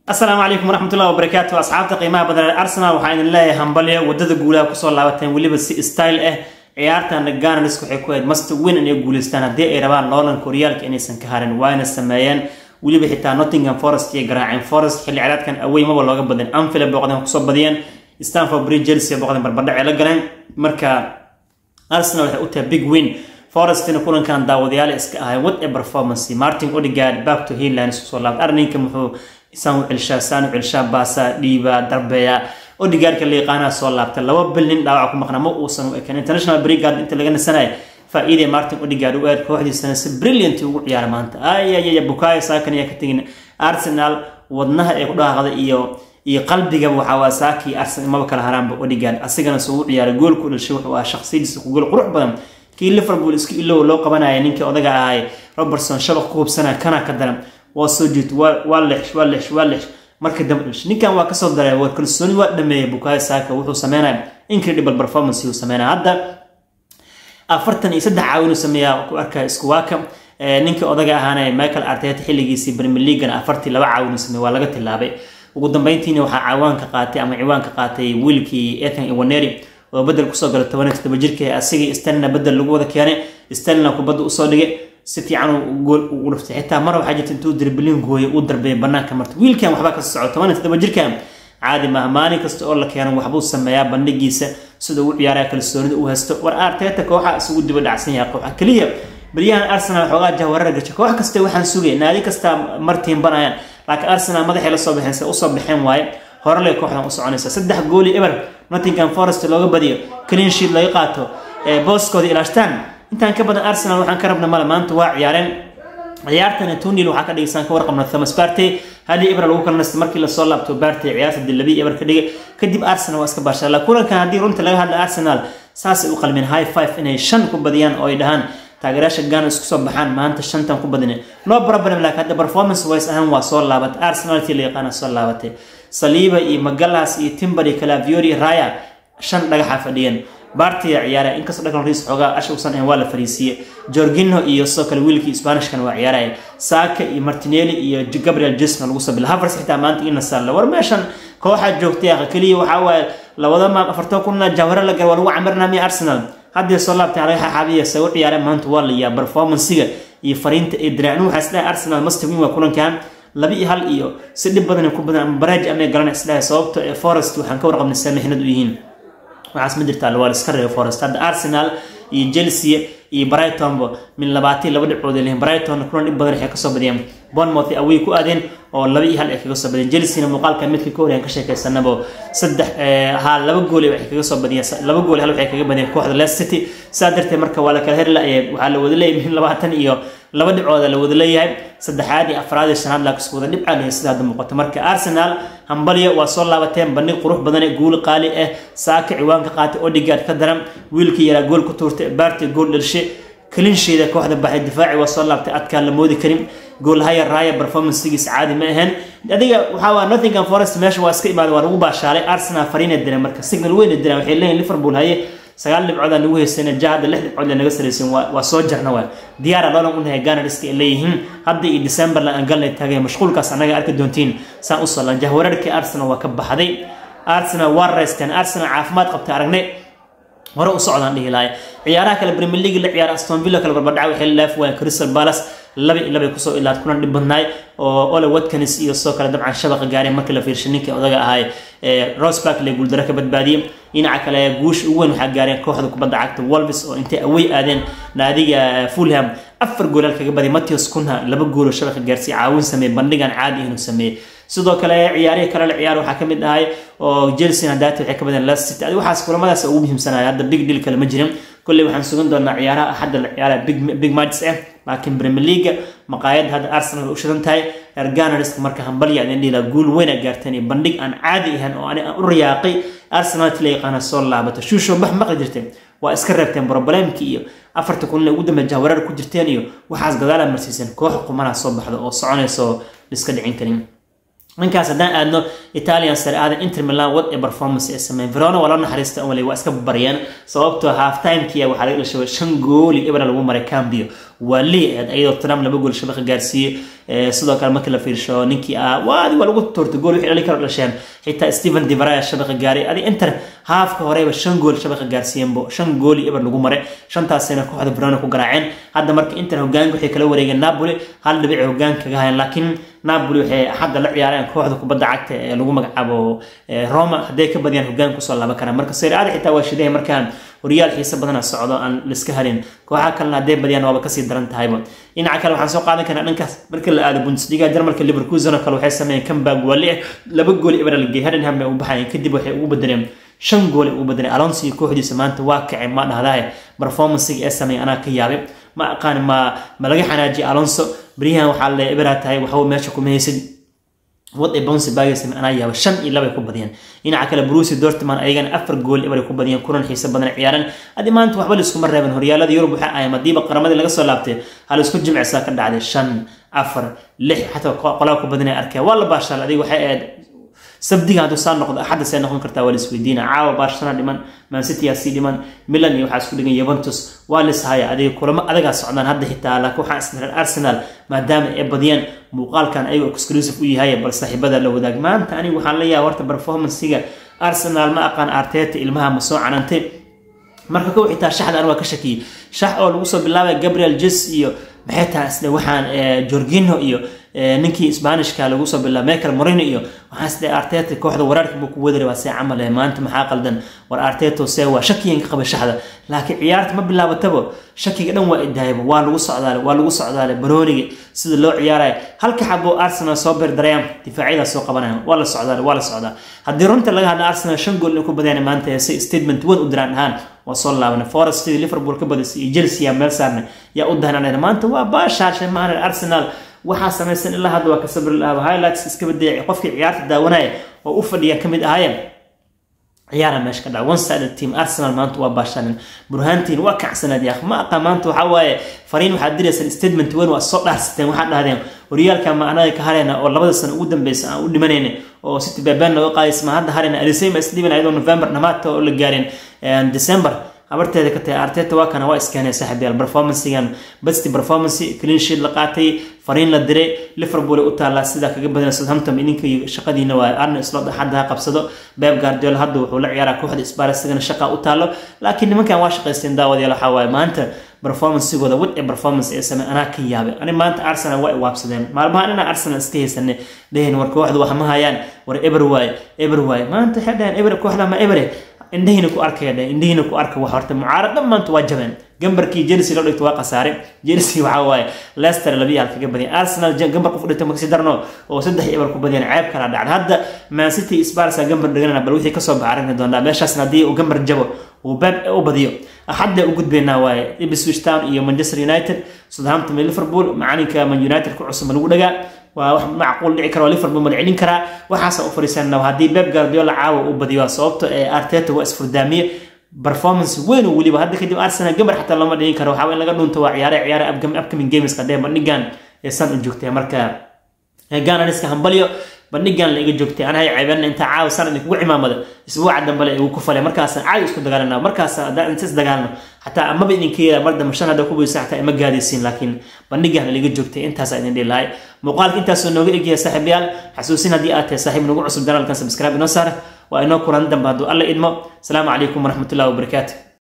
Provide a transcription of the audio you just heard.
asalaamu calaykum waraxmatullahi wabarakaatu asxaabta qiimaha badan ee arsenal waxaa idin leeyahay hambalyo wadada guulaha kusoo laabateen weliba si style ah ciyaartan ganars waxay ku ahayd master win inay guuleystaan haddii ay rabaan loolanka horyaalka inaysan ka harin waayna sameeyeen weliba xitaa nottingham forest iyo garaaceen forest xilli ciraadkan awey maba looga badin anfield booqdeen kusoo badiyeen stanford bridge chelsea booqdeen barbardhac la galeen marka arsenal waxay u tahay big win forestina kulankan daawadayaal iska ahay what a performance martin odegaard back to headlines kusoo laabtay arninka muxuu isaan u celshaa saan u celshaa baasa dhiiba darbeeya odegaardka la yaqaanaa soo laabtay laba bil nin dhaawac ku maqnaa ma uusan u ekan international brigard inta laga nasanayo faa'iidee martin odegaard u aad kooxdiisana si brilliant ugu ciyaara maanta ayayaya bukayo saakan ayaa ka tegin arsenal wadnaha ee ku dhaaqda iyo iyo qalbigaba waxaa waa saakii arsenal maba kala haraanba odegaard asigana soo u ciyaaray goolku dhashay wuxuu ahaa shakhsiyadiisa ku gool qurux badan kii liverpool isku ilow loo qabanaya ninkii odaga ahay robertson shabaq ku hubsanaya kana ka daran waa soo jiit waa lex waa lex waa lex marka dambe dhish ninkan waa kasoo daray waa kalsooni waa dhameeyay bukayo saaka wuxuu sameynaya incredible performance uu sameynaya hadda afartan iyo saddex caawin uu sameeyaa ku arkaya isku waaka ninkii odaga ahaana michael arteta xilligiisii premier leaguena afartii laba caawin uu sameeyay waa laga tilaabay ugu dambeyntiina waxaa caawaanka qaatay ama ciwaanka qaatay wiilkii ethan iwaneri oo bedel kusoo gala toban todoba jirka asigii stalina bedel lagu wada keenay stalina kubadda usoo dhigay si fiican gool ugu dhuftay xitaa mar waxaa jirta intuu dirbilin gooyay uu darbeeyay banaanka marta wiilkan waxbaa ka soco toban todoba jirkan caadi maaha maalin kasta oo la keeno waxbuu sameeyaa bandhigiisa sida uu ciyaaraya kalsoonida uu haysto war arteta kooxa isugu diba dhacsan yahay kooxa keliya baryahan arsenal xoogaa jahwarar gashay koox kasta waxaan sugay naadi kasta martiin banayaan laakiin arsenal madaxay la soo baxeen se usoo baxeen waaye hore lay kooxdan u soconaysa saddex gooli eber nottingham forest looga badiyo clean sheet laga qaato booskooda ilaashtaan intaan ka badan arsenal waxaan ka rabna male maanta waa ciyaareen ciyaartana tunil waxaa ka dhigaysaan ka warqabna thomas barte hali eber lagu kala nasta markii lasoo laabto barte ciyaarta dilabi eber ka dhigay kadib arsenal waa iska baashaa la kulankan haddii runta laga hadla arsenal saasay u qalmeen high five inay shan ku badiyaan oo ay dhahaan taageerayaasha gana isku soo baxaan maanta shantan ku badine no problem laakiin hadda performance wise ahaan waa soo laabatay arsenaltii la yaqaana soo laabatay saliiba iyo magalas iyo timber iyo calaviori raya shan dhagaxa fadhiyeen bartiya ciyaaraya inkastoo dhakal riis xoogaa asha usan ahayn waa la fariisiiyey jorginho iyo sidoo kale wiilkii spanishkan waa ciyaaraya saaka iyo martinelli iyo gabriel jesna lagu soo bila havers xitaa maanta ina saalla war meeshan kooxaa joogtay aqa keliya waxaa waaye labada maam afartoo kunna jawharo la gal waa lagu camirnaa miya arsenal haddii soo laabtay laga xaabiya se u ciyaareen maanta waa la yaa performancega iyo fariinta ee diraacnu waxaa isdhahay arsenal master win waa kulankan laba iyo hal iyo si dhib badan ku badan ama baraaj amay galan isdhahay sababto ee forest waxaan ka warqabnay saamixnad u yihiin waxaas ma jirtaa waa la iska reebay forest hadda arsenal iyo chelsea iyo brightonba min labaatan laba dhibcood ay leeyihin brighton kulan dhib badan waxay kasoo badiyeen bournemouth away ku aadeen oo laba iyo hal ay kaga soo badiyeen chelsea muuqaalka midka ka horeyaan ka sheekaysanaba saddex ha laba gool waxay kaga soo badiyeen laba gool hal waxay kaga badiyeen kooxda leicester city saa darteed marka waa la kala heri la-ayay waxaa la wada leeyahay min labaatan iyo laba dhibcooda la wada leeyahay saddexaad iyo afraad iyo shanaad laa isku wada dhibcaa leeyahay sida hadda muuqato marka arsenal hambalya waa soo laabateen bandhig qurux badan ee guul qaali ah saaka ciwaanka qaatay odegaard ka daran wiilkii yaraa gool ku tuurtay baarti gool dhalishe kalinsheeda kooxda baxay difaaci waa soo laabtay adkaan la moodi karin goolhaya raaya performancegiis caadi ma ahayn adiga waxaa waa nottingham forest meesha waa iska imaaday waa lagu baashaalay arsenal fariina diran marka signal weyna diran waxay leeyihin liverpool haye sagaal dhibcood aan nagu haysana ja hadda lix dhibcood naga saraysan waa soo jarna waa diyaara loolan u nahay ganariska ay leeyihiin hadda iyo december la aan galnay taagay mashquulkaas annaga arki doontiin saan u solan jahwararkii arsenal waa ka baxday arsenal waa raysteen arsenal caafimaad qabtay aragnay hore u socdaan dhihi lahay ciyaaraha kale premier league la ciyaara aston villa kale barbardhaca waxay laaf waayeen crystal palace laba iyo laba kusoo ilaad kulan dhib badnaay oo ole watkins iyo sidoo kale dabcan shabaqa gaareen markii la fiirshay ninkii odaga ahay rosberg le guuldaro ka badbaadiyey dhinaca kale guusha ugu weyn waxaa gaareen kooxda kubadda cagta wolves oo intay away aadeen naadiga fulham afar goolaal kaga badiyay matthews kunha laba gooloo shabaqa gaarsiiy caawin sameeyey bandhigan caadi inuu sameeyey sidoo kale ciyaarihii kale la ciyaar waxaa ka mid ahay oo chelsea hadaati waxay ka badeen leicester city waxaas kulamadaas ugu muhiimsanaya hadda big deal kale ma jirin kolley waxaan sugan doonaa ciyaaraha axadda la ciyaara big big matches ah laakiin premier league maqaayadda hadda arsenal u shidan tahay erganarisk marka hambalya idin dhila guul weyn a gaarteen iyo bandhig aan caadi ahayn oo ani aan u riyaaqay arsenal la yaqaana soo laabato shuusho bax maqli jirteen waa iska reebteen problemkii iyo afarta kulan ugu dambe jahwarar ku jirteen iyo waxaas gadaala marsiiseen koox qumanaha soo baxda oo soconaysa oo iska dhicin karin ninkaas haddaan aadno italian sare aadan inter milan wad ee performance ee sameyn verona waa loo naxariista wali waa iska baryeen sababtoo half timekii waxaa laga dhashay shan gooli ibra lagu maray cambio waa lii ahayd ayadoo trump laba gool shabaqa gaarsiiyey sidoo kale markii la fiirsho ninkii ah waa adi waa lagu toortay gool wixii dhali karo dhasheen xitaa stephen divaraya shabaqa gaaray adi inter haafka horeba shan gool shabaqa gaarsiiyeenbo shan gooli ibra lagu maray shantaasina kooxda verona ku garaaceen hadda marka inter hogaanka waxay kala wareegeen napoli hal dhibic hogaan kaga hayan laakiin napoli waxay axadda la ciyaareen kooxda kubadda cagta ee lagu magacaabo roma hadday ka badiyaan hogaan kusoo laaban karaan marka seeraada xitaa waa shidahay markaan horyaal xiise badana socdo aan liska harin kooxaha kalena hadday badiyaan waaba kasii daran tahayba dhinaca kale waxaan soo qaadan karnaa dhankaas marka la aado bundesliga jarmalka liverkusen oo kale waxay sameeyeen comeback waa lix laba gool ibra la geeyay hadenham bay u baxayeen kadib waxay ugu bedeleen shan gool ay ugu bedeleen alonso iyo kooxdiisa maanta waa kacay ma dhahdahay performancega ee sameeyay anaa ka yaabay ma aqaan ma ma laga xanaajiyay alonso beryahan waxaa le ibra tahay waxba meesha kuma haysid wad ay bounce baagaysa anaa yaaba shan iyo laba ay ku badiyeen dhinaca kale bruce dortmund ayagana afar gool ibay ku badiyeen kulan xiise badan ciyaareen adi maanta waxba laiskuma reebin horyaalada yurub waxay ahayn hadiiba qaramadii laga soo laabtay hal isku jimcisa ka dhacday shan afar lix xataa qolaa ku badinay arkeen waa la baashaal adiga waxay ahayd sabdiga hadduu saa noqdo axadda see noqon kartaa waa laisweydiina caawa barcelona dhiman mancity aa sii dhiman milan iyo waxaa isku dhigan yuventus waa lishaya adiga kulamo adagaa socdaan hadda xitaa laakiin waxaa isdaran arsenal maadaama ay badiyaan muuqaalkan ayagoo exclusive u yahay bal saaxiibada la wadaag maanta aniga waxaan leeyahay horta performancega arsenal ma aqaan arteta ilmaha ma soo canantay marka kow xitaa shaxda an waa ka shakiyey shax oo lagu soo bilaabay gabriel jes iyo maxay tahay isle waxaan jorgino iyo ninkii sbanishka lagu soo bilaabay michael morino iyo waxaan isle arteta kooxda waraarka buu ku wadari waa see camal eh maanta maxaa qaldan war arteto see waa shakiyan ka qaba shaxda laakiin ciyaarta ma bilaabatabo shakiga dhan waa idaayaba waa lagu socdaale waa lagu socdaale barooniga sida loo ciyaaraya halka xabo arsenal soo beerdarayaan difaacyada soo qabanaya waa la socdaale waa la socdaa haddii runta laga hadla arsenal shan gool in ku badiyaan maanta si statement wan u diraan ahaan waa soo laabana forest sidii liverpool ka badisay iyo chelsea yaa meel saarna yaa u dahnanayna maanta waa baashaashay maahan arsenal waxaa samaysan ilaa hadda waa ka sabri lahaaba highlights iska badeecay qofkii ciyaarta daawanaya oo u fadhiya ka mid ahaayeen ciyaara meesha ka dhaca one sided team arsenal maanta waa baashaanin burhaantiin waa kacsanaad yaaq ma aqaan maanta waxaa waaye fariin waxaad diraysaan statement weyn waa soo dhaarsateen waxaad dhahdeen horyaalka ma anaga ka harayna oo labada sano ugu dambeysa aan u dhimanayna oo city baabaan nooga qaadaysa ma hadda harayna alisayma isdhiban ayadoo november dhamaadka oo la gaareen december habarteeda ka tahay arteta waa kana waa iskeenay saaxiibayaal performancegan besti performance clean sheet la qaatay fariin la diray liverpool u taallaa sidaa kaga badan southampton idinka shaqadiina waa arne slot axadda ha qabsado beb guardiola hadda wuxuu la ciyaaraa kooxda spar isagana shaqa u taallo laakiin nimankan waa shaqaysteen daawadayaal waxaa waaye maanta performancegooda wad ee performance ee samey anaa ka yaabay ani maanta arsenal waa i waabsadeen maalmahan inaa arsenal iska haysanay lehin war kooxda wax ma hayaan war eber waaye eber waaye maanta waxay dhaheen eber kooxda ma ebere indhihiina ku arkaya dhe indhihiina ku arka wax horta mucaarad dhammaanta waa jabeen gambarkii chelsea loo dhigto waa khasaare chelsea waxaa waaye leicester labiyi hal kaga badiyeen arsenal gambar qof dhigto makasi darno oo saddex eber ku badiyeen ceeb kala dhacda hadda man city sparsa gambar dhiganana bal wixii kasoo baxa aragni doonaa meeshaasna haddii uu gambar jabo uu beeb u badiyo axadda u gudbeynaa waaye ipswich town iyo manchester united southampton iyo liverpool macalinka man united ku cusub lagu dhagaa waa wax macquul dhici kara waa liverpool ma celin karaa waxaasa u fariisanna haddii beb guardiola caawa uu badiyo sababto ee arteta waa isfurdaamiye performance weyn oo weliba hadda kadib arsenal gabar xataa lama dhigin karo waxaa in laga dhunto waa ciyaare ciyaare upcoming games qadee bandhigan ee san u joogtay marka gananiska hambalyo bandhigan la iga joogtay anahay ceebana intaa caawa sanad kugu cimaamada isbuuca dambale igu ku falay markaasaan caadi isku dagaalana markaas haddaan inta is dagaalno xataa amaba idinka yeela mar dambe shan hadda ku buysa xataa ima gaadaysiin laakiin bandhigan la iga joogtay intaasaa idin dhihi lahay muuqaalka intaasoo nooga egyahay saaxiibayaal xasuusin haddii aad tahay saaxiib nagu cusub janaalkan subscribe inoo saara waa inoo kulan dambe hadduu alla idmo asalaamu calaykum waraxmatullahi wabarakaatu